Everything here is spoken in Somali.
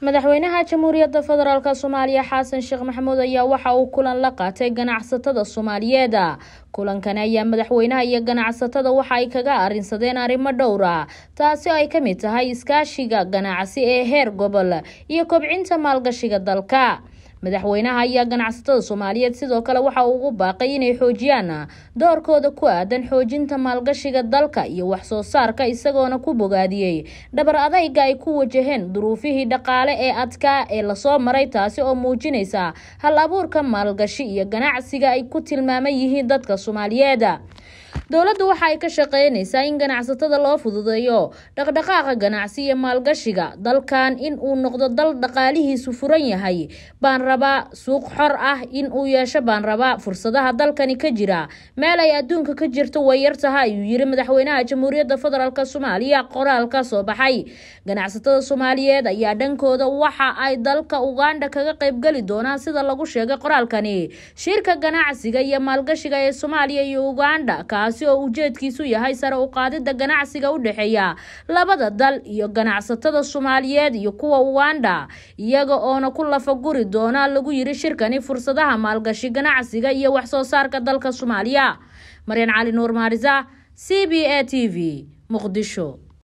madaxweynaha jamhuuriyadda federaalk soomaaliya xasan sheekh maxamuud ayaa waxa uu kulan la qaatay ganacsatada soomaaliyeed kulankani ayaa madaxweynaha iyo ganacsatada waxa ay kaga arinsadeen arrimo dhowra taasi oo ay ka mid tahay iskaashiga ganacsi ee heer gobol iyo kobcinta maalgashiga dalka madaxweynaha ayaa ganacsatada soomaaliyeed sidoo kale waxa uu ugu baaqay inay xoojiyaan doorkooda ku aadan xoojinta maalgashiga dalka iyo waxsoo saarka isagoona ku bogaadiyey dhabar adayga ay ku wajaheen duruufihii dhaqaale ee adkaa ee lasoo maray taasi oo muujinaysa hal abuurka maalgashi iyo ganacsiga ay ku tilmaaman yihiin dadka soomaaliyeed dowladdu waxa ay ka shaqeynaysaa in ganacsatada loo fududeeyo dhaqdhaqaaqa ganacsi iyo maalgashiga dalkan in uu noqdo dal dhaqaalihiisu furan yahay baan rabaa suuq xor ah in uu yeesho baan rabaa fursadaha dalkani ka jira meel ay adduunka ka jirto way yar taha ayuu yiri madaxweynaha jamhuuriyadda federaalk soomaaliya qoraal ka soo baxay ganacsatada soomaaliyeed ayaa dhankooda waxa ay dalka uganda kaga qaybgeli doonaan sida lagu sheegay qoraalkani shirka ganacsiga iyo maalgashiga ee soomaaliya iyo uganda kaasi oo ujeedkiisu yahay sare u qaadida ganacsiga u dhexeeya labada dal iyo ganacsatada soomaaliyeed iyo kuwa uganda iyaga oona ku lafaguri doona lagu yiri shirkani fursadaha maalgashi ganacsiga iyo waxsoo saarka dalka soomaaliya maryan cali nuur maarisa c b a t v muqdisho